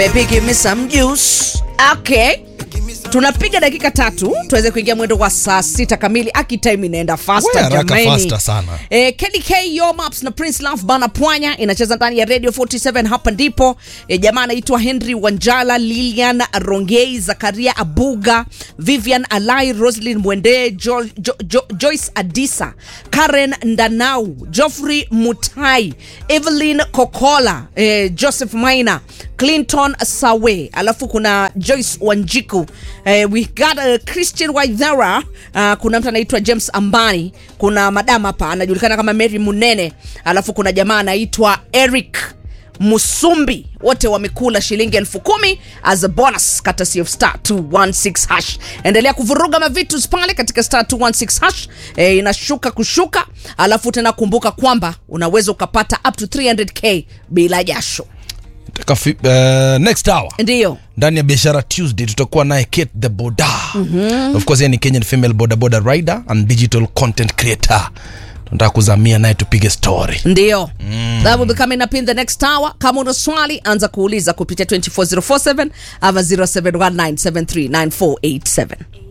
Baby, give me some juice. Okay. Tunapiga dakika tatu tuweze kuingia mwendo wa saa sita kamili. Aki time inaenda We, faster haraka jamani. faster sana. Eh, Kelly K Yo Maps na Prince Love Bana Pwanya inacheza ndani ya Radio 47 hapa ndipo. Eh, jamaa anaitwa Henry Wanjala, Lilian Rongei, Zakaria Abuga, Vivian Alai, Roslyn Mwende, jo, jo, jo, Joyce Adisa, Karen Ndanau, Geoffrey Mutai, Evelyn Kokola, eh, Joseph Maina, Clinton Sawe, alafu kuna Joyce Wanjiku, eh, we got uh, Christian Waithera, uh, kuna mtu anaitwa James Ambani, kuna madam hapa anajulikana kama Mary Munene, alafu kuna jamaa anaitwa Eric Musumbi, wote wamekula shilingi elfu kumi as a bonus courtesy of star 216 hash. Endelea kuvuruga mavitu pale katika star 216 hash e, inashuka kushuka, alafu tena kumbuka kwamba unaweza ukapata up to 300k bila jasho. Taka fi- eh, next hour Ndiyo. ndani ya biashara tuesday tutakuwa naye kate the boda of course yeye ni kenyan female boda boda rider and digital content creator tunataka kuzamia naye tupige story ndio that will be coming up in the next hour kama una swali anza kuuliza kupitia 24047 ama 0719739487